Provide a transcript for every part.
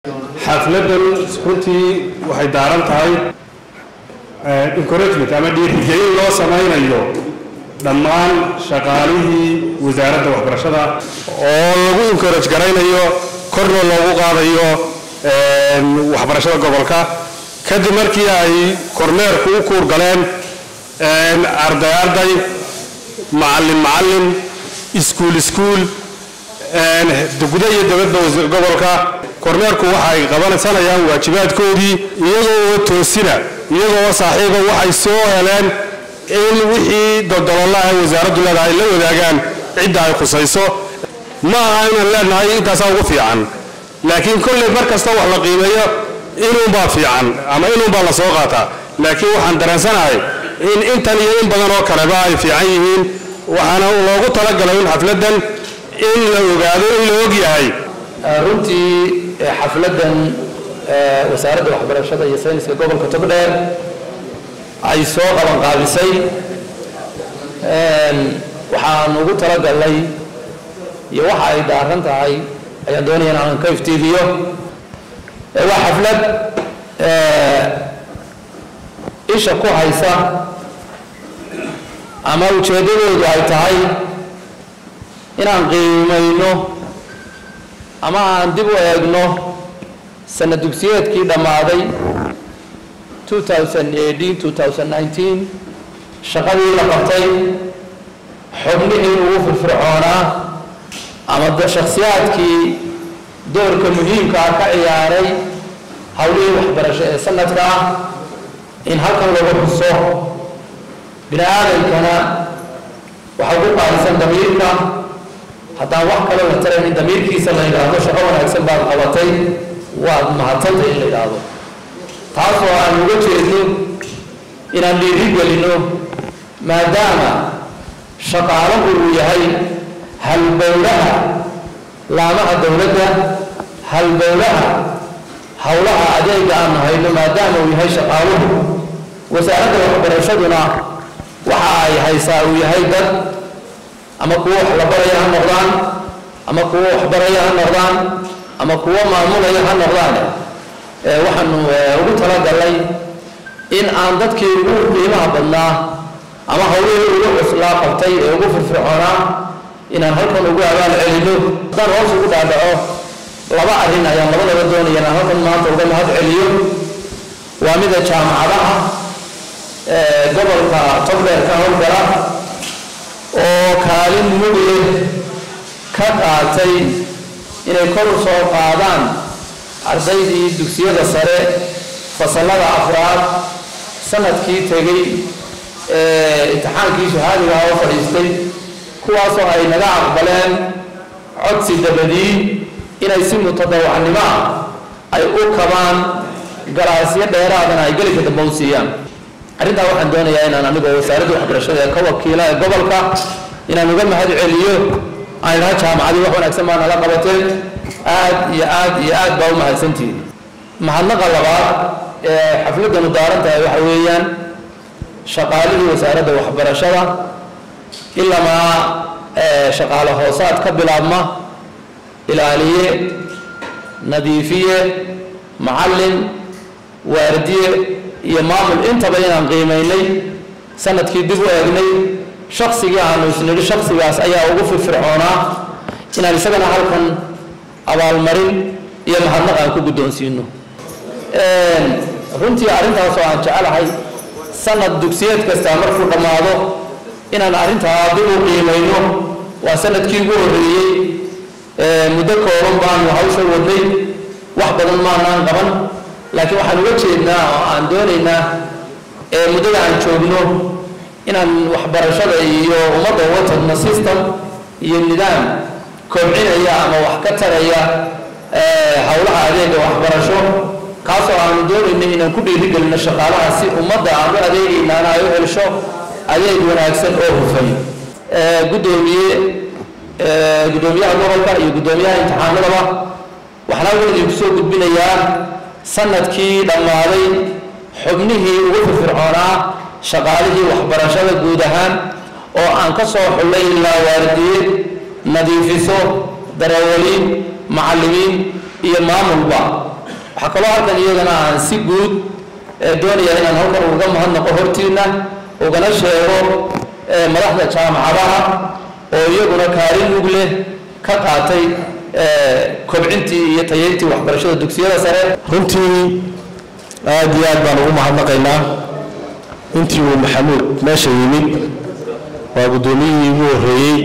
xafladan runtii waxay daaran tahay encouragement ama dhiirigelin loo samaynayo dhammaan shaqaalihii wasaaradda waxbarashada oo lagu encourage garaynayo korna loogu qaadayo waxbarashada gobolka kadib markii ay kormeerku u kuur galeen arday arday macallin macallin iskuul iskuul guda iyo dabadda gobolka kormeerku waxa ay qabansanayaan waajibaadkoodii iyagoo oo toosina iyagoo oo saaxiiba waxay soo heleen in wixii dodolollaha wasaaraddu leedahay la wadaagaan cidda ay khusayso ma aha inaan leenahay intaasaa ugu fiican laakiin kolley mar kasta wax la qiimeeyo inuunbaa fiican ama inuunbaa la soo qaataa laakiin waxaan dareensanahay in intan iyo in badan oo kaleba ay fiican yihiin waxaana loogu talagalay in xafladdan in la ogaado in la og yahay runtii xafladdan wasaaradda waxbarashada iyo sayniska gobolka togdheer ay soo qaban qaabisay waxaan ugu talagalnay iyo waxa ay daaran tahay ayaan doonaya in aan ka iftiimiyo waa xaflad isha ku haysa ama ujeeddadoodu ay tahay inaan qiimayno ama aan dib u eegno sana dugsiyeedkii dhammaaday shaqadii la qabtay xubnihii ugu firfircoonaa ama shakhsiyaadkii doorka muhiimkaa ka ciyaaray howlihii waxbarasho ee sanadka ah in halkan lagu xuso bini aadamkana waxaa ugu qaalisan damiirka haddaan wax kale la tarayn in damiirkiisa la yidhaahdo shaqo wanaagsan baad qabatay waad mahadsanta in la yidhaahdo taasoo aan uga jeedno inaan dhiiri gelino maadaama shaqaalahu uu yahay halbowlaha laamaha dowladda halbowlaha howlaha adeega aanu hayno maadaama uu yahay shaqaaluhu wasaaradda waxbarashaduna waxa ay haysaa uu yahay dad ama kuwo wax la baraya ha noqdaan ama kuwo waxbaraya ha noqdaan ama kuwo maamulaya ha noqdaan waxaanu ugu talagalnay in aan dadkii ugu qiimaha badnaa ama hawlihii ugu cuslaa qabtay ee ugu firfircoonaa inaan halkan ugu abaal celino haddaan hoos ugu dhaadhaco laba arrin ayaan labadaba doonaya inaan halkan maanta uga mahad celiyo waa mida jaamacadaha gobolka togdheer ka howlgala oo kaalin mugle ka qaatay inay kor u soo qaadaan ardaydii dugsiyada sare fasallada afraad sanadkii tegey ee imtixaankii shahaadiga ah oo fadhiistay kuwaasoo ay naga aqbaleen codsi dabadii inay si mutadawacnimo ah ay u kabaan galaasyo dheeraadana ay gelinka dambe u siiyaan arrintaa waxaan doonayaa inaan anigoo wasaaradda waxbarashada ee ka wakiila ee gobolka inaan uga mahad celiyo aan idhaha jaamacadii wax wanaagsan baa nala qabateen aad iyo aad iyo aad baa u mahadsantihiin mahadnaqa labaad ee xafladanu daaran tahay waxa weeyaan shaqaalihii wasaaradda waxbarashada ilamaa shaqaale hoosaad ka bilaabma ilaaliye nadiifiye macallin waardiye iyo maamul intaba inaan qiimaynay sanadkii dib u eegnay shaksigii aanu isnidhi shaksigaas ayaa ugu firfircoonaa inaan isagana halkan abaalmarin iyo mahadnaq aan ku guddoonsiino runtii arrintaasoo aan jecelahay sanad dugsiyeed kastaa markuu dhammaado inaan arrintaa dib u qiimayno waa sanadkii ugu horreeyey muddo kooban baanu hawsha wadnay wax badan maanaan qaban laakiin waxaan uga jeednaa oo aan doonaynaa ee muddada aan joogno inaan waxbarashada iyo ummadda uga tagno system iyo nidaam kobcinaya ama wax ka taraya howlaha adeega waxbarasho kaasoo aanu doonayno inaan ku dhiirigelino shaqaalaha si ummadda aan u adeegaynaana ay u helsho adeeg wanaagsan oo hufan gudoomiye gudoomiyaha gobolka iyo gudoomiyaha imtixaanadaba waxaan halkan idinku soo gudbinayaa sanadkii dhammaaday xubnihii ugu firfircoonaa shaqaalihii waxbarashada guud ahaan oo aan ka soo xullay ilaa waardiye nadiifiso darawaliin macallimiin iyo maamulba waxaa kaloo halkan iyagana aan si guud doonaya inaan halkan uga mahadnaqo hortiina ugana sheego madaxda jaamacadaha oo iyaguna kaalin mug leh ka qaatay kobcintii iyo tayeyntii waxbarashada dugsiyada sare runtii aad iyo aad baan ugu mahadnaqaynaa intii uu maxamuud meesha yimid waa guddoomiyihii ugu horreeyey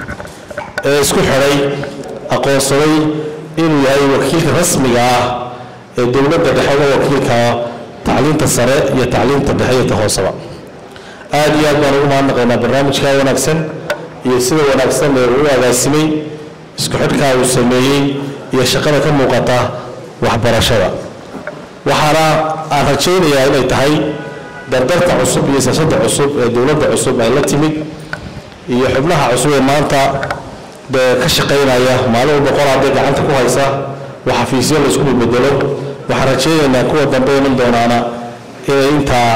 ee isku xidhay aqoonsaday inuu yahay wakiilka rasmiga ah ee dowladda dhexe uga wakiilka tacliinta sare iyo tacliinta dhexe iyo ta hooseba aad iyo aad baan ugu mahadnaqaynaa barnaamijka wanaagsan iyo sida wanaagsan ee uu agaasimay isku xidhkaa uu sameeyey iyo shaqada ka muuqata waxbarashada waxaana aan rajaynayaa inay tahay dardarta cusub iyo siyaasadda cusub ee dowladda cusub ay la timid iyo xubnaha cusub ee maanta dee ka shaqaynaya maalin walba qolaadee gacanta ku haysa wax xafiisyo la isku bedelo waxaan rajaynaynaa kuwa dambe iman doonaana inay intaa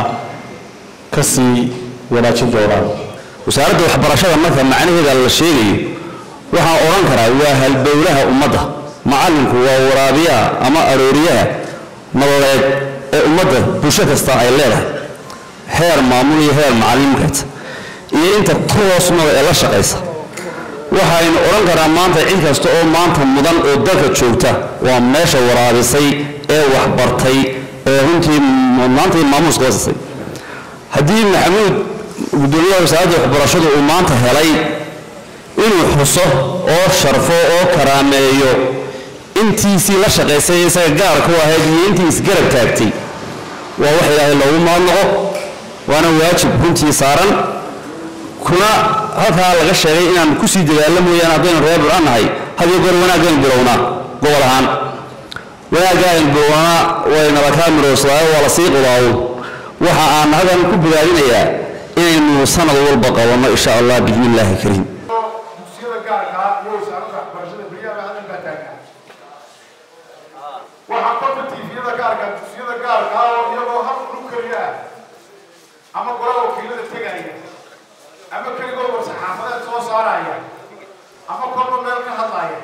ka sii wanaajin doonaan wasaaradda waxbarashada marka macnaheeda la sheegayo waxaan odhan karaa waa halbowlaha ummadda macallinku waa waraabiyaha ama arooriyaha nololeed ee ummadda bulsho kasta ay leedahay heer maamul iyo heer macallimkeed iyo inta ku hoos nool ee la shaqaysa waxaynu odhan karaa maanta cid kasta oo maanta mudan oo dalka joogta waa meesha waraabisay ee waxbartay ee runtii maanta maamuuska wasasay haddii maxamuud gudoomiyaha wasaaradda waxbarashadu uu maanta helay inuu xuso oo sharfo oo karaameeyo intiisii la shaqaysay isaga gaarka u ahayd iyo intii isgarab taagtay waa wax ilaahay loogu mahadnaqo waana waajib runtii saaran kuna halkaa laga sheegay inaan kusii dadaalla mooyaane haddaynu reer burcan nahay hadiyo goor wanaagaynu bilownaa gobol ahaan wanaaggaaynu bilownaa waynala kaa miroosadaao waa la sii qudaawo waxa aan halkan ku bogaadinayaa inaynu sanad walba qabanno insha allah biidni illaahi kariim dugsiyada gaarkaa iyo wasaaradda waxbarashada beryaha haddan baa taagnaa waxaa kolka tiifiyada gaarka dugsiyada gaarkaa oo iyagoo hal ulu keliya ah ama gola wakiilada tegaya ama keligood war saxaafadeed soo saaraya ama kolba meel ka hadlaya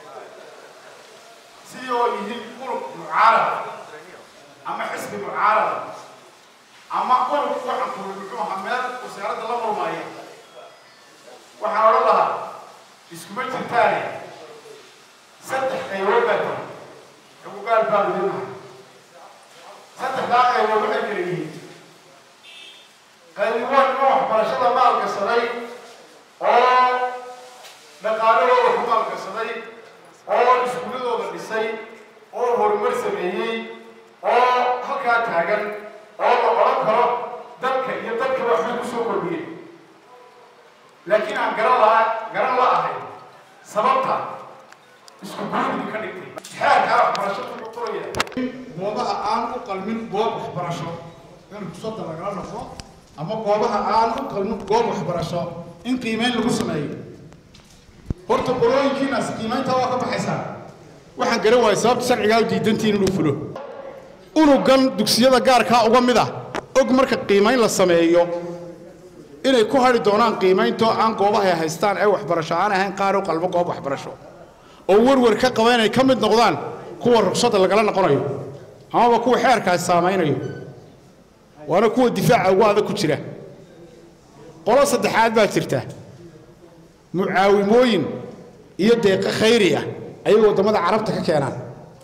si oo yihiin urug mucaarada ama xisbi mucaarada ama urug waxaan kuli muxuu ahaa meel wasaaradda la murmaya waxaan odhan lahaa iskuma jirtaane saddex qaybood baa jira xuquuqaal baa lidinaha saddexdaa qaybood waxay kala yihiin qaybiwaan ma waxbarashada maalgasaday oo dhaqaalahooda ku maalgasaday oo iskuuladooda dhisay oo horumar sameeyey oo halkaa taagan oo la odhan karo dalka iyo dalka waxbay ku soo kordhiyeen laakiin aan garan laha garan la ahay sababta isku guuridi ka dhigtay xeerkaa waxbarasho ku qoraya goobaha aan u qalmin goob waxbarasho in kusada lagala noqdo ama goobaha aan u qalmin goob waxbarasho in qiimeyn lagu sameeyo horta qorooyinkiinaas qiimeyntaa waa ka baxaysaa waxaan garan waayay sababta sharcigaa u diidantiin inuu fulo unugan dugsiyada gaarkaa uga mid ah og marka qiimeyn la sameeyo inay ku hadhi doonaan qiimayntoo aan goobaha ay haystaan ee waxbarasho aan ahayn qaar u qalbo goob waxbarasho oo werwer ka qaba inay ka mid noqdaan kuwa rugsada lagala noqonayo amaba kuwa xeerkaas saamaynayo waana kuwa difaaca ugu adag ku jira qolo saddexaad baa jirta mucaawimooyin iyo deeqo khayri ah ayay waddamada carabta ka keenaan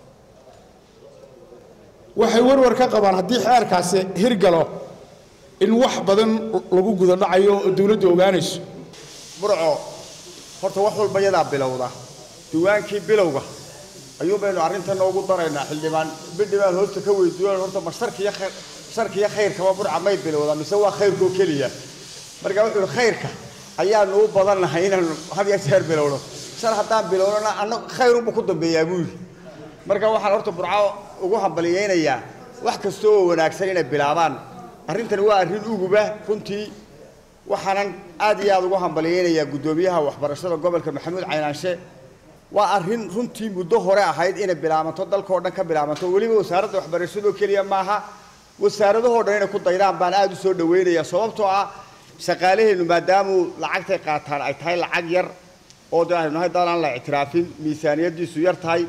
waxay werwer ka qabaan haddii xeerkaasi hirgalo in wax badan lagu guda dhacayo oo dawladdu ogaanayso burco horta wax walba yadaa bilowda diwaankii bilowga ayuu baynu arrintan noogu daraynaa xildhibaan bidhibaan hoosta ka weydiiyo horta ma sharkiyo khayr sharkiyo khayrkaba burca may bilowda mise waa khayrkoo keliya marka wuxuu yidhi khayrka ayaanu u badannahay inaanu had iyo jeer bilowno shar haddaan bilownona anna khayrunbu ku dambeeyaa buu yidhi marka waxaan horta burco ugu hambaliyeynayaa wax kasta oo wanaagsan inay bilaabaan arrintani waa arrin uguba runtii waxaanan aad iyo aad ugu hambaliyeynayaa guddoomiyaha waxbarashada gobolka maxamuud caynaanshe waa arrin runtii muddo hore ahayd inay bilaabanto dalkao dhan ka bilaabanto weliba wasaaradda waxbarashadoo keliya maaha wasaaradahoo dhan inay ku daydaan baan aada u soo dhaweynayaa sababtoo ah shaqaalaheennu maadaamuu lacagtay qaataan ay tahay lacag yar oo de aynu nahay dad aan la ictiraafin miisaaniyaddiisu yar tahay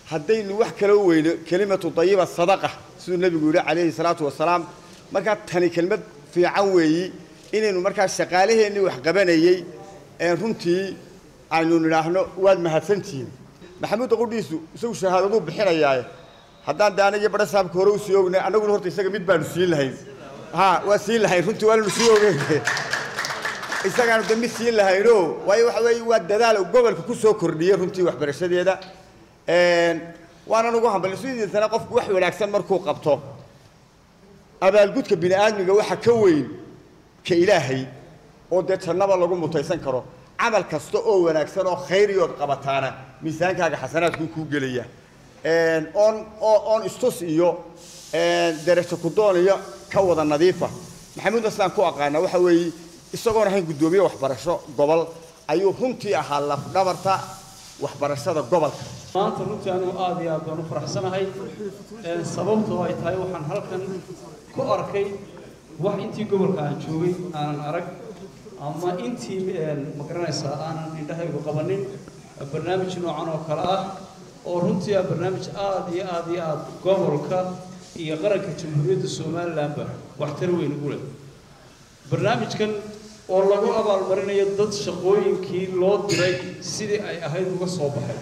haddaynu wax kala weyno kelimatu dayiba sadaqa siduu nebigu yidhi calayhi salaatu wasalaam markaa tani kelmad fiican weeyi inaynu markaa shaqaalaheennii wax qabanayey ee runtii aynu nidhaahno waad mahadsantihiin maxamuudda qudhiisu isagu shahaadaduu bixinayaaye haddaan de aniga badha saabka hore usii ognay annaguna horta isaga mid baanu siin lahayn ha waa siin lahayn runtii waananu sii ogeyn isagaanu de mid siin lahayno waayo waxa weeye waa dadaal uu gobolka ku soo kordhiyey runtii waxbarashadeeda waanan ugu hambalin sidiisana qofku wax wanaagsan markuu qabto abaalgudka bini aadmiga waxa ka weyn ka ilaahay oo dee jannaba lagu mutaysan karo camal kasta oo wanaagsan oo khayriyood qabataana miisaankaaga xasanaadkuu kuu gelaya oon oon istus iyo derajo kudoon iyo ka wada nadiifa maxamuud aslaan ku aqaana waxa weeye isagoon ahayn guddoomiye waxbarasho gobol ayuu runtii ahaa lafdhabarta waxbarashada gobolka maanta runtii anigu aad iyo aad baan u faraxsanahay sababtoo ay tahay waxaan halkan ku arkay wax intii gobolka aan joogay aanan arag ama intii ma garanaysaa aanan indhahaygu qabanin barnaamij noocan oo kale ah oo runtii ah barnaamij aad iyo aad iyo aad gobolka iyo qaranka jamhuuriyadda somalilanba waxtar weyn ugu leh barnaamijkan oo lagu abaalmarinayo dad shaqooyinkii loo diray sidii ay ahayd uga soo baxay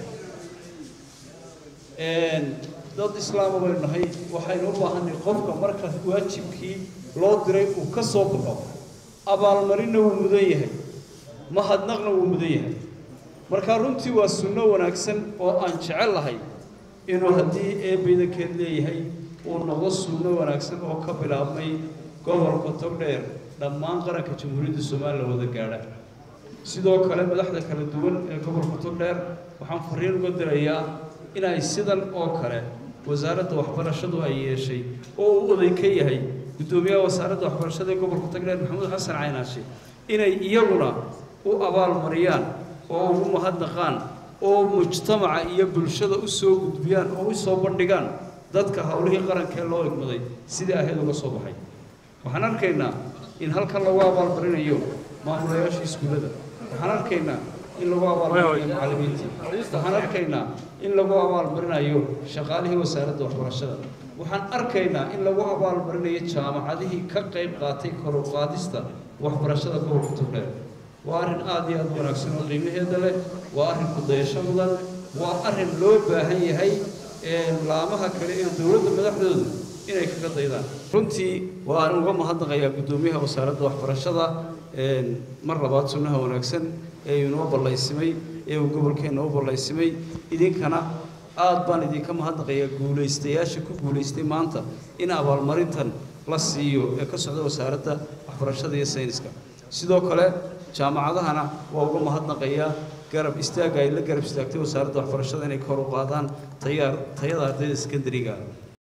dad islaama baynu nahay waxaynu u baahanay qofka marka waajibkii loo diray uu ka soo baxo abaalmarinna wuu mudan yahay mahadnaqna wuu mudan yahay marka runtii waa sunno wanaagsan oo aan jecel lahay inuu haddii eebbaydankeed leeyahay uu noqdo sunno wanaagsan oo ka bilaabmay gobolka togdheer dhammaan qaranka jamhuuriyadda somalilan wada gaadha sidoo kale madaxda kala duwan ee gobolka togdheer waxaan fariin uga dirayaa inay sidan oo kale wasaaradda waxbarashadu ay yeeshay oo uu oday ka yahay guddoomiyaha wasaaradda waxbarashada ee gobolka togdheer maxamuud xasan caynaashe inay iyaguna u abaalmariyaan oo ugu mahadnaqaan oo mujtamaca iyo bulshada u soo gudbiyaan oo u soo bandhigaan dadka howlihii qarankee loo egmaday sidii ahayd uga soo baxay waxaan arkaynaa in halkan lagu abaalmarinayo maamulayaasha iskuullada waxaan arkaynaa in lagu abaalmarinayo macallimiintii waxaan arkaynaa in lagu abaalmarinayo shaqaalihii wasaaradda waxbarashada waxaan arkaynaa in lagu abaalmarinayo jaamacadihii ka qayb qaatay kor u qaadista waxbarashada gobolka togdheer waa arrin aad iyo aad u wanaagsan oo qiimaheeda leh waa arrin kudayasho mudan waa arrin loo baahan yahay laamaha kale ee dowladda madaxdoodu inay kaga daydaan runtii waan uga mahadnaqayaa guddoomiyaha wasaaradda waxbarashada mar labaad sunnaha wanaagsan ee inoo ballaysimay ee uu gobolkeenna u ballaysimay idinkana aad baan idinka mahadnaqayaa guulaystayaasha ku guulaystay maanta in abaalmarintan la siiyo ee ka socda wasaaradda waxbarashada iyo sayniska sidoo kale jaamacadahana waa uga mahadnaqayaa garab istaagga ay la garab istaagtay wasaaradda waxbarashada inay kor u qaadaan tayada ardayda sekandariga